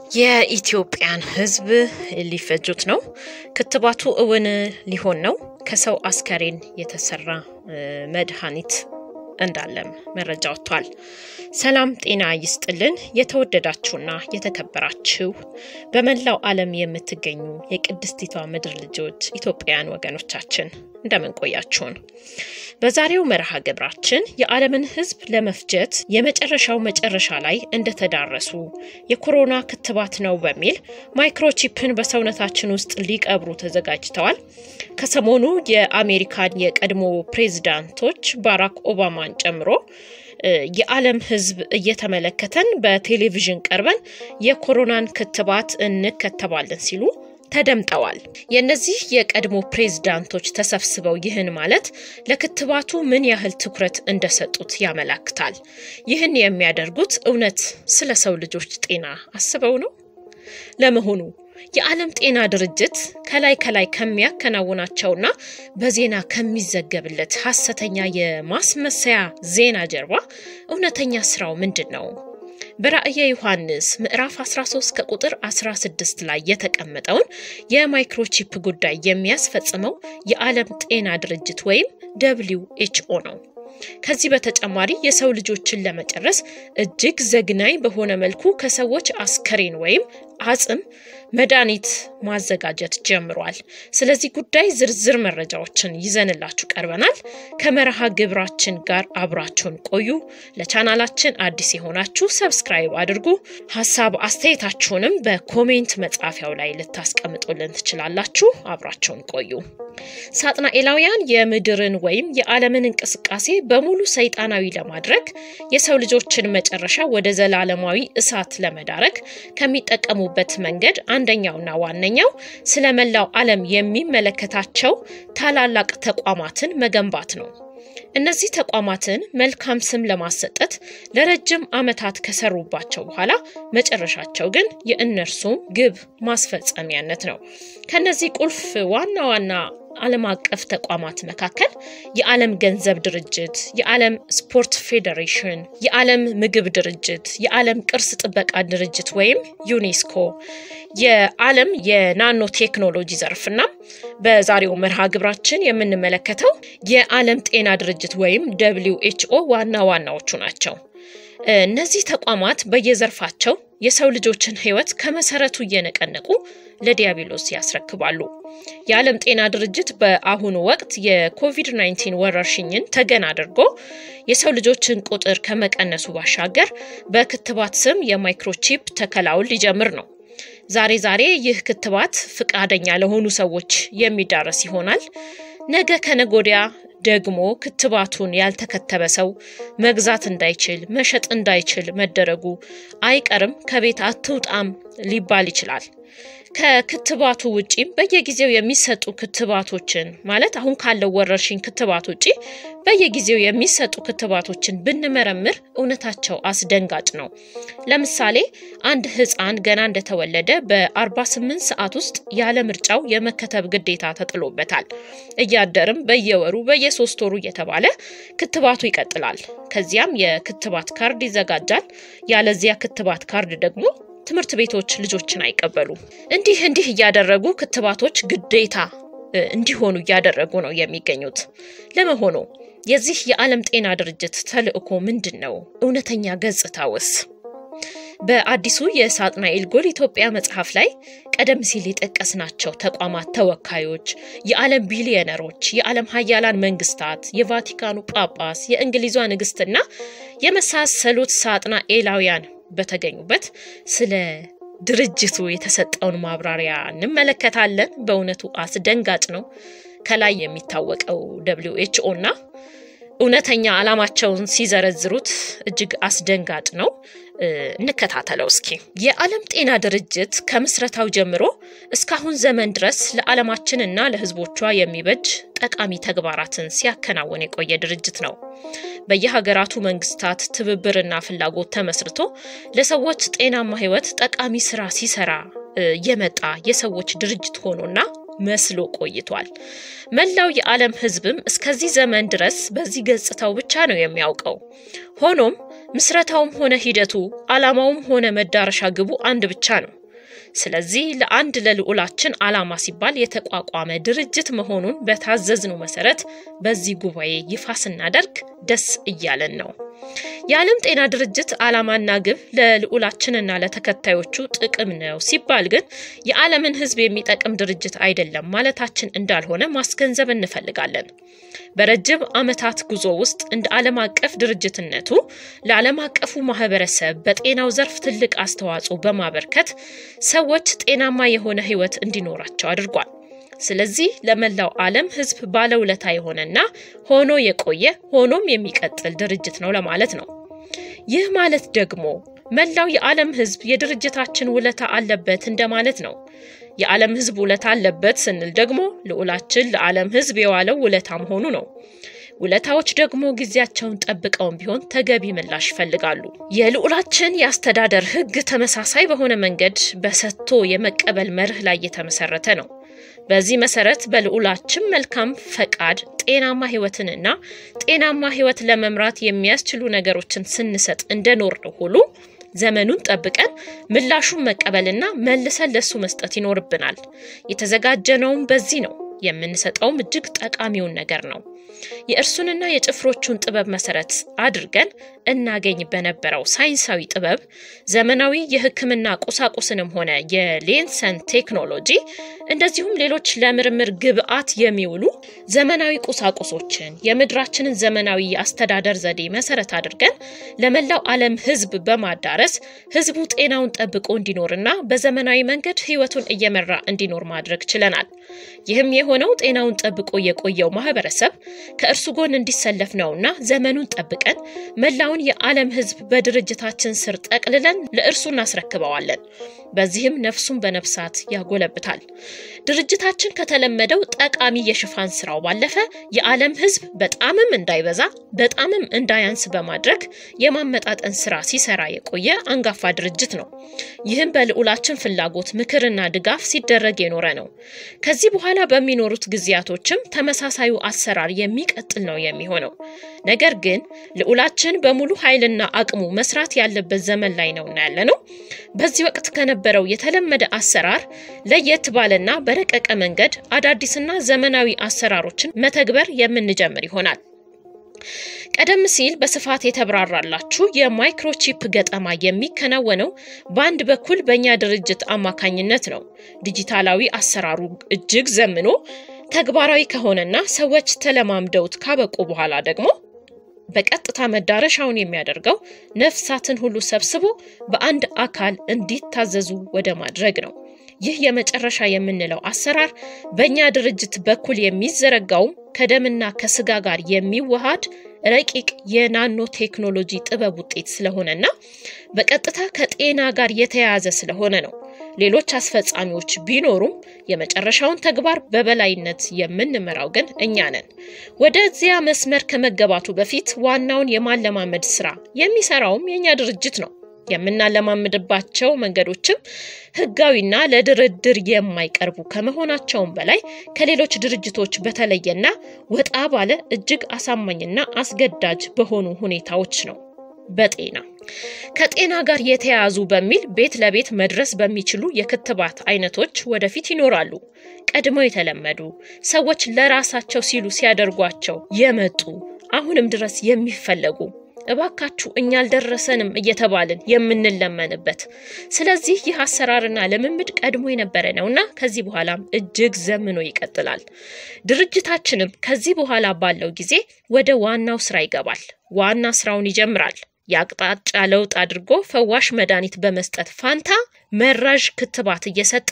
የኢትዮጵያን ሕዝብ ሊፈጁት ነው። ክትባቱ እውን ሊሆን ነው። ከሰው አስከሬን የተሰራ መድኃኒት እንዳለም መረጃ ወጥቷል። ሰላም ጤና ይስጥልን። የተወደዳችሁና የተከበራችሁ በመላው ዓለም የምትገኙ የቅድስቲቷ ምድር ልጆች ኢትዮጵያውያን ወገኖቻችን እንደምን ቆያችሁን? በዛሬው መርሃ ግብራችን የዓለምን ሕዝብ ለመፍጀት የመጨረሻው መጨረሻ ላይ እንደተዳረሱ የኮሮና ክትባት ነው በሚል ማይክሮቺፕን በሰውነታችን ውስጥ ሊቀብሩ ተዘጋጅተዋል። ከሰሞኑ የአሜሪካን የቀድሞ ፕሬዚዳንቶች ባራክ ኦባማን ጨምሮ የዓለም ሕዝብ እየተመለከተን በቴሌቪዥን ቀርበን የኮሮናን ክትባት እንከተባለን ሲሉ ተደምጠዋል። የእነዚህ የቀድሞ ፕሬዝዳንቶች ተሰብስበው ይህን ማለት ለክትባቱ ምን ያህል ትኩረት እንደሰጡት ያመላክታል። ይህን የሚያደርጉት እውነት ስለ ሰው ልጆች ጤና አስበው ነው? ለመሆኑ የዓለም ጤና ድርጅት ከላይ ከላይ ከሚያከናውናቸውና በዜና ከሚዘገብለት ሐሰተኛ የማስመሰያ ዜና ጀርባ እውነተኛ ስራው ምንድን ነው? በራእየ ዮሐንስ ምዕራፍ 13 ከቁጥር 16 ላይ የተቀመጠውን የማይክሮቺፕ ጉዳይ የሚያስፈጽመው የዓለም ጤና ድርጅት ወይም ደብሊው ኤችኦ ነው። ከዚህ በተጨማሪ የሰው ልጆችን ለመጨረስ እጅግ ዘግናኝ በሆነ መልኩ ከሰዎች አስከሬን ወይም አጽም መድኃኒት ማዘጋጀት ጀምሯል። ስለዚህ ጉዳይ ዝርዝር መረጃዎችን ይዘንላችሁ ቀርበናል። ከመርሃ ግብራችን ጋር አብራችሁን ቆዩ። ለቻናላችን አዲስ የሆናችሁ ሰብስክራይብ አድርጉ። ሀሳብ አስተያየታችሁንም በኮሜንት መጻፊያው ላይ ልታስቀምጡልን ትችላላችሁ። አብራችሁን ቆዩ። ሳጥናኤላውያን የምድርን ወይም የዓለምን እንቅስቃሴ በሙሉ ሰይጣናዊ ለማድረግ የሰው ልጆችን መጨረሻ ወደ ዘላለማዊ እሳት ለመዳረግ ከሚጠቀሙበት መንገድ አንደኛውና ዋነኛው ስለ መላው ዓለም የሚመለከታቸው ታላላቅ ተቋማትን መገንባት ነው። እነዚህ ተቋማትን መልካም ስም ለማሰጠት ለረጅም ዓመታት ከሰሩባቸው በኋላ መጨረሻቸው ግን የእነርሱም ግብ ማስፈጸሚያነት ነው። ከነዚህ ቁልፍ ዋና ዋና ዓለም አቀፍ ተቋማት መካከል የዓለም ገንዘብ ድርጅት፣ የዓለም ስፖርት ፌዴሬሽን፣ የዓለም ምግብ ድርጅት፣ የዓለም ቅርስ ጥበቃ ድርጅት ወይም ዩኔስኮ፣ የዓለም የናኖ ቴክኖሎጂ ዘርፍና በዛሬው መርሃ ግብራችን የምንመለከተው የዓለም ጤና ድርጅት ወይም ደብሊው ኤችኦ ዋና ዋናዎቹ ናቸው። እነዚህ ተቋማት በየዘርፋቸው የሰው ልጆችን ሕይወት ከመሰረቱ እየነቀነቁ ለዲያብሎስ ያስረክባሉ። የዓለም ጤና ድርጅት በአሁኑ ወቅት የኮቪድ-19 ወረርሽኝን ተገን አድርጎ የሰው ልጆችን ቁጥር ከመቀነሱ ባሻገር በክትባት ስም የማይክሮቺፕ ተከላውን ሊጀምር ነው። ዛሬ ዛሬ ይህ ክትባት ፍቃደኛ ለሆኑ ሰዎች የሚዳረስ ይሆናል። ነገ ከነጎዲያ ደግሞ ክትባቱን ያልተከተበ ሰው መግዛት እንዳይችል መሸጥ እንዳይችል መደረጉ አይቀርም። ከቤት አትውጣም ሊባል ይችላል። ከክትባቱ ውጪም በየጊዜው የሚሰጡ ክትባቶችን ማለት አሁን ካለው ወረርሽኝ ክትባት ውጪ በየጊዜው የሚሰጡ ክትባቶችን ብንመረምር እውነታቸው አስደንጋጭ ነው። ለምሳሌ አንድ ሕፃን ገና እንደተወለደ በ48 ሰዓት ውስጥ ያለ ምርጫው የመከተብ ግዴታ ተጥሎበታል። እያደርም በየወሩ በየሶስት ወሩ እየተባለ ክትባቱ ይቀጥላል። ከዚያም የክትባት ካርድ ይዘጋጃል። ያለዚያ ክትባት ካርድ ደግሞ ትምህርት ቤቶች ልጆችን አይቀበሉ። እንዲህ እንዲህ እያደረጉ ክትባቶች ግዴታ እንዲሆኑ እያደረጉ ነው የሚገኙት። ለመሆኑ የዚህ የዓለም ጤና ድርጅት ተልዕኮ ምንድን ነው? እውነተኛ ገጽታውስ? በአዲሱ የሳጥናኤል ጎል ኢትዮጵያ መጽሐፍ ላይ ቀደም ሲል የጠቀስናቸው ተቋማት ተወካዮች፣ የዓለም ቢሊዮነሮች፣ የዓለም ሀያላን መንግስታት፣ የቫቲካኑ ጳጳስ፣ የእንግሊዟ ንግስትና የመሳሰሉት ሳጥናኤላውያን በተገኙበት ስለ ድርጅቱ የተሰጠውን ማብራሪያ እንመለከታለን። በእውነቱ አስደንጋጭ ነው። ከላይ የሚታወቀው ደብሊው ኤችኦ እና እውነተኛ ዓላማቸውን ሲዘረዝሩት እጅግ አስደንጋጭ ነው። እንከታተለው እስኪ። የዓለም ጤና ድርጅት ከምስረታው ጀምሮ እስካሁን ዘመን ድረስ ለዓለማችን እና ለሕዝቦቿ የሚበጅ ጠቃሚ ተግባራትን ሲያከናውን የቆየ ድርጅት ነው። በየሀገራቱ መንግስታት ትብብርና ፍላጎት ተመስርቶ ለሰዎች ጤናማ ሕይወት ጠቃሚ ስራ ሲሰራ የመጣ የሰዎች ድርጅት ሆኖና መስሎ ቆይቷል። መላው የዓለም ሕዝብም እስከዚህ ዘመን ድረስ በዚህ ገጽታው ብቻ ነው የሚያውቀው። ሆኖም ምስረታውም ሆነ ሂደቱ ዓላማውም ሆነ መዳረሻ ግቡ አንድ ብቻ ነው። ስለዚህ ለአንድ ለልዑላችን ዓላማ ሲባል የተቋቋመ ድርጅት መሆኑን በታዘዝነው መሰረት በዚህ ጉባኤ ይፋ ስናደርግ ደስ እያለን ነው። የዓለም ጤና ድርጅት ዓላማና ግብ ለልዑላችንና ለተከታዮቹ ጥቅም ነው ሲባል ግን የዓለምን ሕዝብ የሚጠቅም ድርጅት አይደለም ማለታችን እንዳልሆነ ማስገንዘብ እንፈልጋለን። በረጅም ዓመታት ጉዞ ውስጥ እንደ ዓለም አቀፍ ድርጅትነቱ ለዓለም አቀፉ ማህበረሰብ በጤናው ዘርፍ ትልቅ አስተዋጽኦ በማበርከት ሰዎች ጤናማ የሆነ ህይወት እንዲኖራቸው አድርጓል። ስለዚህ ለመላው ዓለም ህዝብ ባለውለታ የሆነና ሆኖ የቆየ ሆኖም የሚቀጥል ድርጅት ነው ለማለት ነው። ይህ ማለት ደግሞ መላው የዓለም ህዝብ የድርጅታችን ውለታ አለበት እንደማለት ነው። የዓለም ህዝብ ውለታ አለበት ስንል ደግሞ ልዑላችን ለዓለም ህዝብ የዋለው ውለታ መሆኑ ነው። ውለታዎች ደግሞ ጊዜያቸውን ጠብቀውም ቢሆን ተገቢ ምላሽ ይፈልጋሉ። የልዑላችን የአስተዳደር ህግ ተመሳሳይ በሆነ መንገድ በሰጥቶ የመቀበል መርህ ላይ የተመሰረተ ነው። በዚህ መሰረት በልዑላችን መልካም ፈቃድ ጤናማ ህይወትንና ጤናማ ህይወት ለመምራት የሚያስችሉ ነገሮችን ስንሰጥ እንደኖር ሁሉ ዘመኑን ጠብቀን ምላሹን መቀበልና መልሰን ለሱ መስጠት ይኖርብናል። የተዘጋጀነውም በዚህ ነው። የምንሰጠውም እጅግ ጠቃሚውን ነገር ነው። የእርሱንና የጭፍሮቹን ጥበብ መሰረት አድርገን እናገኝ በነበረው ሳይንሳዊ ጥበብ ዘመናዊ የሕክምና ቁሳቁስንም ሆነ የሌንሰን ቴክኖሎጂ እንደዚሁም ሌሎች ለምርምር ግብዓት የሚውሉ ዘመናዊ ቁሳቁሶችን የምድራችንን ዘመናዊ የአስተዳደር ዘዴ መሰረት አድርገን ለመላው ዓለም ሕዝብ በማዳረስ ሕዝቡ ጤናውን ጠብቆ እንዲኖርና በዘመናዊ መንገድ ሕይወቱን እየመራ እንዲኖር ማድረግ ችለናል። ይህም የሆነው ጤናውን ጠብቆ የቆየው ማህበረሰብ ከእርሱ ጎን እንዲሰለፍ ነውና ዘመኑን ጠብቀን መላውን የዓለም ሕዝብ በድርጅታችን ስር ጠቅልለን ለእርሱ እናስረክበዋለን። በዚህም ነፍሱን በነፍሳት ያጎለብታል። ድርጅታችን ከተለመደው ጠቃሚ የሽፋን ስራው ባለፈ የዓለም ሕዝብ በጣምም እንዳይበዛ በጣምም እንዳያንስ በማድረግ የማመጣጠን ስራ ሲሰራ የቆየ አንጋፋ ድርጅት ነው። ይህም በልዑላችን ፍላጎት ምክርና ድጋፍ ሲደረግ የኖረ ነው። ከዚህ በኋላ በሚኖሩት ጊዜያቶችም ተመሳሳዩ አሰራር የሚቀጥል ነው የሚሆነው። ነገር ግን ልዑላችን በሙሉ ኃይልና አቅሙ መስራት ያለበት ዘመን ላይ ነውና ያለ ነው። በዚህ ወቅት ከነበረው የተለመደ አሰራር ለየት ባለና በረቀቀ መንገድ አዳዲስና ዘመናዊ አሰራሮችን መተግበር የምንጀምር ይሆናል። ቀደም ሲል በስፋት የተብራራላችሁ የማይክሮቺፕ ገጠማ የሚከናወነው በአንድ በኩል በእኛ ድርጅት አማካኝነት ነው። ዲጂታላዊ አሰራሩ እጅግ ዘምኖ ተግባራዊ ከሆነና ሰዎች ተለማምደውት ካበቁ በኋላ ደግሞ በቀጥታ መዳረሻውን የሚያደርገው ነፍሳትን ሁሉ ሰብስቦ በአንድ አካል እንዲታዘዙ ወደ ማድረግ ነው። ይህ የመጨረሻ የምንለው አሰራር በእኛ ድርጅት በኩል የሚዘረጋውም ከደምና ከስጋ ጋር የሚዋሃድ ረቂቅ የናኖ ቴክኖሎጂ ጥበብ ውጤት ስለሆነና በቀጥታ ከጤና ጋር የተያያዘ ስለሆነ ነው። ሌሎች አስፈጻሚዎች ቢኖሩም የመጨረሻውን ተግባር በበላይነት የምንመራው ግን እኛ ነን። ወደዚያ መስመር ከመገባቱ በፊት ዋናውን የማለማመድ ስራ የሚሰራውም የእኛ ድርጅት ነው። የምናለማምድባቸው መንገዶችም ሕጋዊና ለድርድር የማይቀርቡ ከመሆናቸውም በላይ ከሌሎች ድርጅቶች በተለየና ወጣ ባለ እጅግ አሳማኝና አስገዳጅ በሆኑ ሁኔታዎች ነው። በጤና ከጤና ጋር የተያያዙ በሚል ቤት ለቤት መድረስ በሚችሉ የክትባት አይነቶች ወደፊት ይኖራሉ። ቀድመው የተለመዱ ሰዎች ለራሳቸው ሲሉ ሲያደርጓቸው የመጡ አሁንም ድረስ የሚፈለጉ እባካችሁ እኛ አልደረሰንም እየተባልን የምንለመንበት። ስለዚህ ይህ አሰራርና ልምምድ ቀድሞ የነበረ ነውና ከዚህ በኋላም እጅግ ዘምኖ ይቀጥላል። ድርጅታችንም ከዚህ በኋላ ባለው ጊዜ ወደ ዋናው ስራ ይገባል። ዋና ስራውን ይጀምራል። የአቅጣጫ ለውጥ አድርጎ ፈዋሽ መድኃኒት በመስጠት ፋንታ መራዥ ክትባት እየሰጠ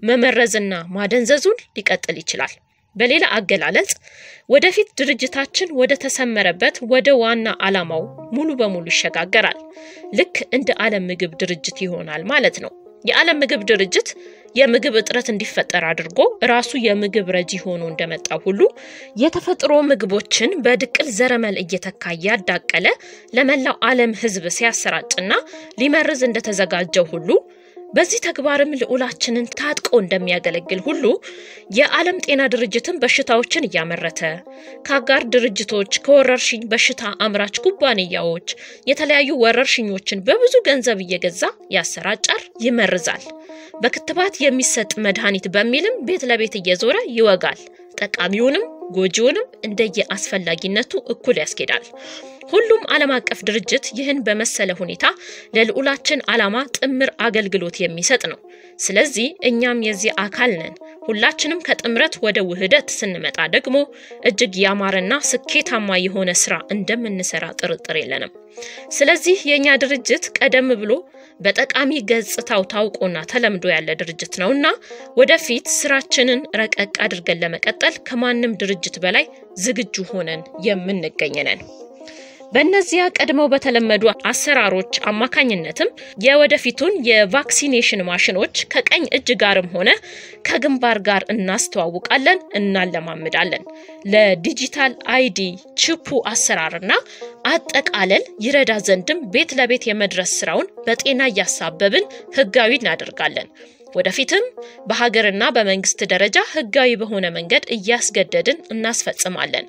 መመረዝና ማደንዘዙን ሊቀጥል ይችላል። በሌላ አገላለጽ ወደፊት ድርጅታችን ወደ ተሰመረበት ወደ ዋና ዓላማው ሙሉ በሙሉ ይሸጋገራል። ልክ እንደ ዓለም ምግብ ድርጅት ይሆናል ማለት ነው። የዓለም ምግብ ድርጅት የምግብ እጥረት እንዲፈጠር አድርጎ ራሱ የምግብ ረጂ ሆኖ እንደመጣው ሁሉ የተፈጥሮ ምግቦችን በድቅል ዘረመል እየተካ እያዳቀለ ለመላው ዓለም ሕዝብ ሲያሰራጭና ሊመርዝ እንደተዘጋጀው ሁሉ በዚህ ተግባርም ልዑላችንን ታጥቆ እንደሚያገለግል ሁሉ የዓለም ጤና ድርጅትን በሽታዎችን እያመረተ ከአጋር ድርጅቶች ከወረርሽኝ በሽታ አምራች ኩባንያዎች የተለያዩ ወረርሽኞችን በብዙ ገንዘብ እየገዛ ያሰራጫል፣ ይመርዛል። በክትባት የሚሰጥ መድኃኒት በሚልም ቤት ለቤት እየዞረ ይወጋል። ጠቃሚውንም ጎጂውንም እንደየ አስፈላጊነቱ እኩል ያስኬዳል። ሁሉም ዓለም አቀፍ ድርጅት ይህን በመሰለ ሁኔታ ለልዑላችን ዓላማ ጥምር አገልግሎት የሚሰጥ ነው። ስለዚህ እኛም የዚህ አካል ነን። ሁላችንም ከጥምረት ወደ ውህደት ስንመጣ ደግሞ እጅግ ያማረና ስኬታማ የሆነ ስራ እንደምንሰራ ጥርጥር የለንም። ስለዚህ የእኛ ድርጅት ቀደም ብሎ በጠቃሚ ገጽታው ታውቆና ተለምዶ ያለ ድርጅት ነውና ወደፊት ስራችንን ረቀቅ አድርገን ለመቀጠል ከማንም ድርጅት በላይ ዝግጁ ሆነን የምንገኝ ነን። በእነዚያ ቀድመው በተለመዱ አሰራሮች አማካኝነትም የወደፊቱን የቫክሲኔሽን ማሽኖች ከቀኝ እጅ ጋርም ሆነ ከግንባር ጋር እናስተዋውቃለን፣ እናለማምዳለን። ለዲጂታል አይዲ ቺፑ አሰራርና አጠቃለል ይረዳ ዘንድም ቤት ለቤት የመድረስ ስራውን በጤና እያሳበብን ህጋዊ እናደርጋለን። ወደፊትም በሀገርና በመንግስት ደረጃ ህጋዊ በሆነ መንገድ እያስገደድን እናስፈጽማለን።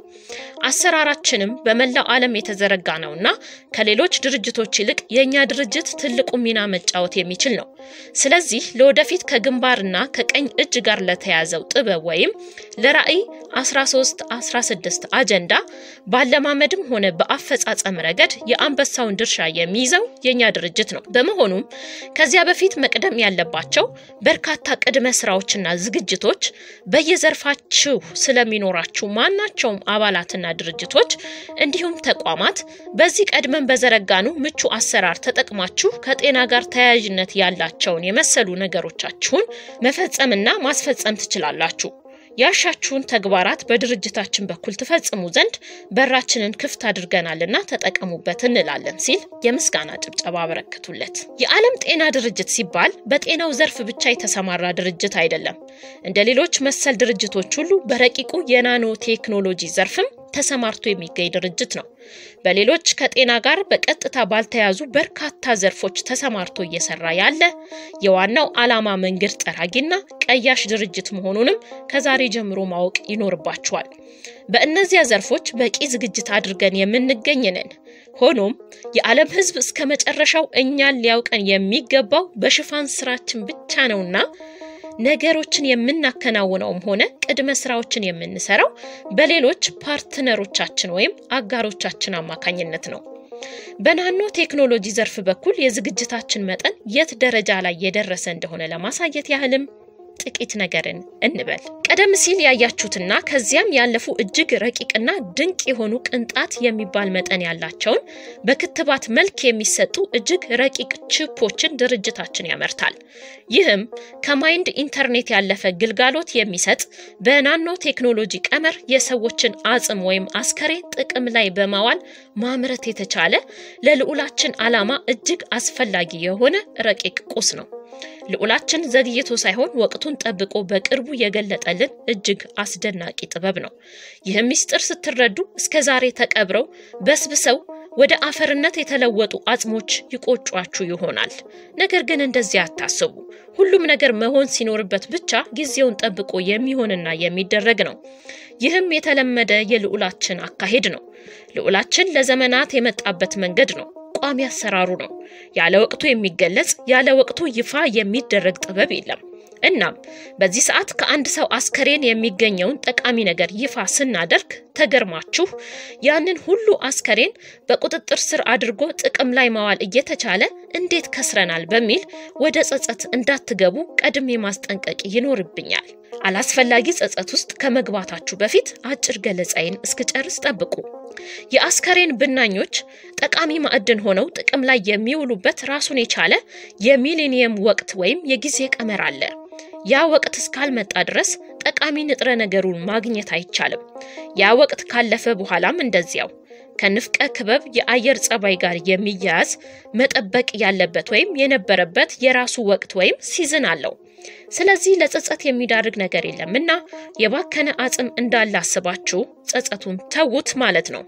አሰራራችንም በመላው ዓለም የተዘረጋ ነውና ከሌሎች ድርጅቶች ይልቅ የእኛ ድርጅት ትልቁ ሚና መጫወት የሚችል ነው። ስለዚህ ለወደፊት ከግንባርና ከቀኝ እጅ ጋር ለተያዘው ጥበብ ወይም ለራዕይ 13 16 አጀንዳ ባለማመድም ሆነ በአፈጻጸም ረገድ የአንበሳውን ድርሻ የሚይዘው የእኛ ድርጅት ነው። በመሆኑም ከዚያ በፊት መቅደም ያለባቸው በርካታ ቅድመ ስራዎችና ዝግጅቶች በየዘርፋችሁ ስለሚኖራችሁ ማናቸውም አባላትና ድርጅቶች እንዲሁም ተቋማት በዚህ ቀድመን በዘረጋኑ ምቹ አሰራር ተጠቅማችሁ ከጤና ጋር ተያያዥነት ያላቸውን የመሰሉ ነገሮቻችሁን መፈጸምና ማስፈጸም ትችላላችሁ። ያሻችሁን ተግባራት በድርጅታችን በኩል ትፈጽሙ ዘንድ በራችንን ክፍት አድርገናልና ተጠቀሙበት እንላለን ሲል የምስጋና ጭብጨባ አበረከቱለት። የዓለም ጤና ድርጅት ሲባል በጤናው ዘርፍ ብቻ የተሰማራ ድርጅት አይደለም። እንደ ሌሎች መሰል ድርጅቶች ሁሉ በረቂቁ የናኖ ቴክኖሎጂ ዘርፍም ተሰማርቶ የሚገኝ ድርጅት ነው። በሌሎች ከጤና ጋር በቀጥታ ባልተያዙ በርካታ ዘርፎች ተሰማርቶ እየሰራ ያለ የዋናው ዓላማ መንገድ ጠራጊና ቀያሽ ድርጅት መሆኑንም ከዛሬ ጀምሮ ማወቅ ይኖርባቸዋል። በእነዚያ ዘርፎች በቂ ዝግጅት አድርገን የምንገኝ ነን። ሆኖም የዓለም ሕዝብ እስከ መጨረሻው እኛን ሊያውቀን የሚገባው በሽፋን ስራችን ብቻ ነውና ነገሮችን የምናከናውነውም ሆነ ቅድመ ስራዎችን የምንሰራው በሌሎች ፓርትነሮቻችን ወይም አጋሮቻችን አማካኝነት ነው። በናኖ ቴክኖሎጂ ዘርፍ በኩል የዝግጅታችን መጠን የት ደረጃ ላይ የደረሰ እንደሆነ ለማሳየት ያህልም ጥቂት ነገርን እንበል። ቀደም ሲል ያያችሁትና ከዚያም ያለፉ እጅግ ረቂቅና ድንቅ የሆኑ ቅንጣት የሚባል መጠን ያላቸውን በክትባት መልክ የሚሰጡ እጅግ ረቂቅ ቺፖችን ድርጅታችን ያመርታል። ይህም ከማይንድ ኢንተርኔት ያለፈ ግልጋሎት የሚሰጥ በናኖ ቴክኖሎጂ ቀመር የሰዎችን አጽም ወይም አስከሬን ጥቅም ላይ በማዋል ማምረት የተቻለ ለልዑላችን ዓላማ እጅግ አስፈላጊ የሆነ ረቂቅ ቁስ ነው። ልዑላችን ዘግይቶ ሳይሆን ወቅቱን ጠብቆ በቅርቡ የገለጠልን እጅግ አስደናቂ ጥበብ ነው። ይህም ምስጢር ስትረዱ እስከ ዛሬ ተቀብረው በስብሰው ወደ አፈርነት የተለወጡ አጽሞች ይቆጯችሁ ይሆናል። ነገር ግን እንደዚያ አታስቡ። ሁሉም ነገር መሆን ሲኖርበት ብቻ ጊዜውን ጠብቆ የሚሆንና የሚደረግ ነው። ይህም የተለመደ የልዑላችን አካሄድ ነው። ልዑላችን ለዘመናት የመጣበት መንገድ ነው። ቋሚ አሰራሩ ነው። ያለ ወቅቱ የሚገለጽ ያለ ወቅቱ ይፋ የሚደረግ ጥበብ የለም። እናም በዚህ ሰዓት ከአንድ ሰው አስከሬን የሚገኘውን ጠቃሚ ነገር ይፋ ስናደርግ ተገርማችሁ ያንን ሁሉ አስከሬን በቁጥጥር ስር አድርጎ ጥቅም ላይ ማዋል እየተቻለ እንዴት ከስረናል በሚል ወደ ጸጸት እንዳትገቡ ቀድሜ ማስጠንቀቅ ይኖርብኛል። አላስፈላጊ ጸጸት ውስጥ ከመግባታችሁ በፊት አጭር ገለጻዬን እስክጨርስ ጠብቁ። የአስከሬን ብናኞች ጠቃሚ ማዕድን ሆነው ጥቅም ላይ የሚውሉበት ራሱን የቻለ የሚሌኒየም ወቅት ወይም የጊዜ ቀመር አለ። ያ ወቅት እስካልመጣ ድረስ ጠቃሚ ንጥረ ነገሩን ማግኘት አይቻልም። ያ ወቅት ካለፈ በኋላም እንደዚያው ከንፍቀ ክበብ የአየር ጸባይ ጋር የሚያያዝ መጠበቅ ያለበት ወይም የነበረበት የራሱ ወቅት ወይም ሲዝን አለው። ስለዚህ ለጸጸት የሚዳርግ ነገር የለም እና የባከነ አጽም እንዳለ አስባችሁ ጸጸቱን ተዉት ማለት ነው።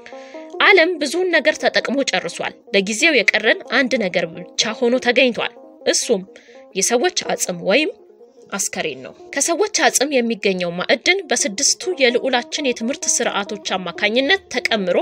ዓለም ብዙውን ነገር ተጠቅሞ ጨርሷል። ለጊዜው የቀረን አንድ ነገር ብቻ ሆኖ ተገኝቷል። እሱም የሰዎች አጽም ወይም አስከሬን ነው። ከሰዎች አጽም የሚገኘው ማዕድን በስድስቱ የልዑላችን የትምህርት ስርዓቶች አማካኝነት ተቀምሮ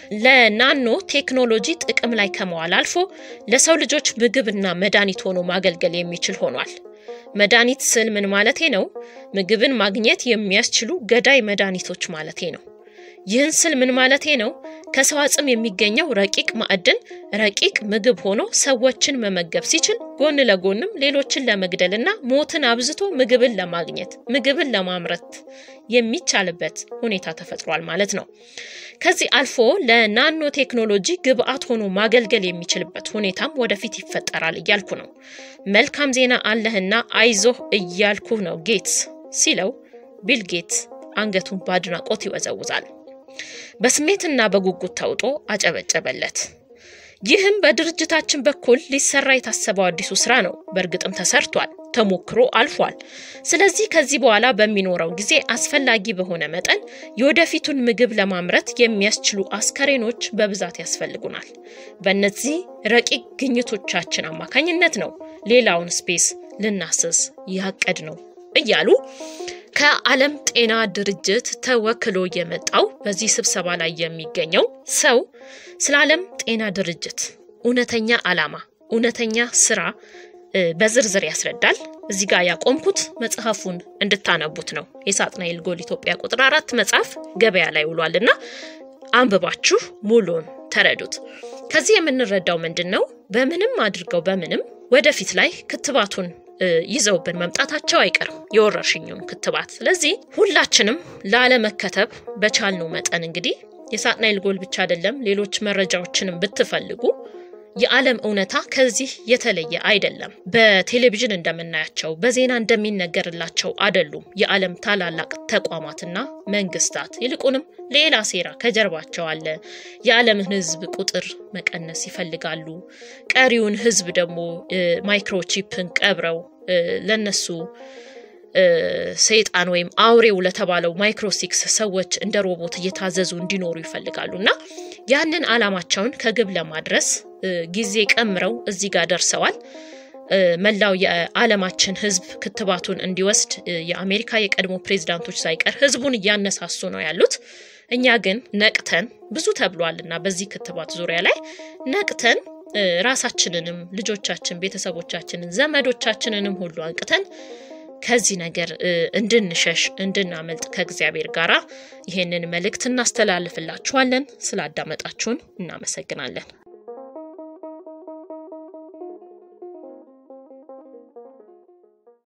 ለናኖ ቴክኖሎጂ ጥቅም ላይ ከመዋል አልፎ ለሰው ልጆች ምግብና መድኃኒት ሆኖ ማገልገል የሚችል ሆኗል። መድኃኒት ስል ምን ማለቴ ነው? ምግብን ማግኘት የሚያስችሉ ገዳይ መድኃኒቶች ማለቴ ነው። ይህን ስል ምን ማለቴ ነው? ከሰው አጽም የሚገኘው ረቂቅ ማዕድን ረቂቅ ምግብ ሆኖ ሰዎችን መመገብ ሲችል ጎን ለጎንም ሌሎችን ለመግደልና ሞትን አብዝቶ ምግብን ለማግኘት ምግብን ለማምረት የሚቻልበት ሁኔታ ተፈጥሯል ማለት ነው። ከዚህ አልፎ ለናኖ ቴክኖሎጂ ግብአት ሆኖ ማገልገል የሚችልበት ሁኔታም ወደፊት ይፈጠራል እያልኩ ነው። መልካም ዜና አለህና አይዞህ እያልኩህ ነው ጌትስ ሲለው ቢል ጌትስ አንገቱን በአድናቆት ይወዘውዛል። በስሜትና በጉጉት ተውጦ አጨበጨበለት። ይህም በድርጅታችን በኩል ሊሰራ የታሰበው አዲሱ ስራ ነው። በእርግጥም ተሰርቷል፣ ተሞክሮ አልፏል። ስለዚህ ከዚህ በኋላ በሚኖረው ጊዜ አስፈላጊ በሆነ መጠን የወደፊቱን ምግብ ለማምረት የሚያስችሉ አስከሬኖች በብዛት ያስፈልጉናል። በእነዚህ ረቂቅ ግኝቶቻችን አማካኝነት ነው ሌላውን ስፔስ ልናስስ ያቀድ ነው እያሉ ከዓለም ጤና ድርጅት ተወክሎ የመጣው በዚህ ስብሰባ ላይ የሚገኘው ሰው ስለ ዓለም ጤና ድርጅት እውነተኛ ዓላማ፣ እውነተኛ ስራ በዝርዝር ያስረዳል። እዚህ ጋር ያቆምኩት መጽሐፉን እንድታነቡት ነው። የሳጥናኤል ጎል ኢትዮጵያ ቁጥር አራት መጽሐፍ ገበያ ላይ ውሏል እና አንብባችሁ ሙሉን ተረዱት። ከዚህ የምንረዳው ምንድን ነው? በምንም አድርገው በምንም ወደፊት ላይ ክትባቱን ይዘውብን መምጣታቸው አይቀርም፣ የወረርሽኙን ክትባት። ስለዚህ ሁላችንም ላለመከተብ በቻልነው መጠን እንግዲህ የሳጥናኤል ጎል ብቻ አይደለም፣ ሌሎች መረጃዎችንም ብትፈልጉ የዓለም እውነታ ከዚህ የተለየ አይደለም። በቴሌቪዥን እንደምናያቸው በዜና እንደሚነገርላቸው አይደሉም። የዓለም ታላላቅ ተቋማትና መንግስታት ይልቁንም ሌላ ሴራ ከጀርባቸው አለ። የዓለምን ሕዝብ ቁጥር መቀነስ ይፈልጋሉ። ቀሪውን ሕዝብ ደግሞ ማይክሮቺፕን ቀብረው ለነሱ ሰይጣን ወይም አውሬው ለተባለው ማይክሮሲክስ ሰዎች እንደ ሮቦት እየታዘዙ እንዲኖሩ ይፈልጋሉ እና ያንን ዓላማቸውን ከግብ ለማድረስ ጊዜ ቀምረው እዚህ ጋር ደርሰዋል። መላው የዓለማችን ህዝብ ክትባቱን እንዲወስድ የአሜሪካ የቀድሞ ፕሬዚዳንቶች ሳይቀር ህዝቡን እያነሳሱ ነው ያሉት። እኛ ግን ነቅተን ብዙ ተብሏልና በዚህ ክትባት ዙሪያ ላይ ነቅተን ራሳችንንም ልጆቻችን፣ ቤተሰቦቻችንን፣ ዘመዶቻችንንም ሁሉ አንቅተን ከዚህ ነገር እንድንሸሽ እንድናመልጥ ከእግዚአብሔር ጋር ይሄንን መልእክት እናስተላልፍላችኋለን። ስላዳመጣችሁን እናመሰግናለን።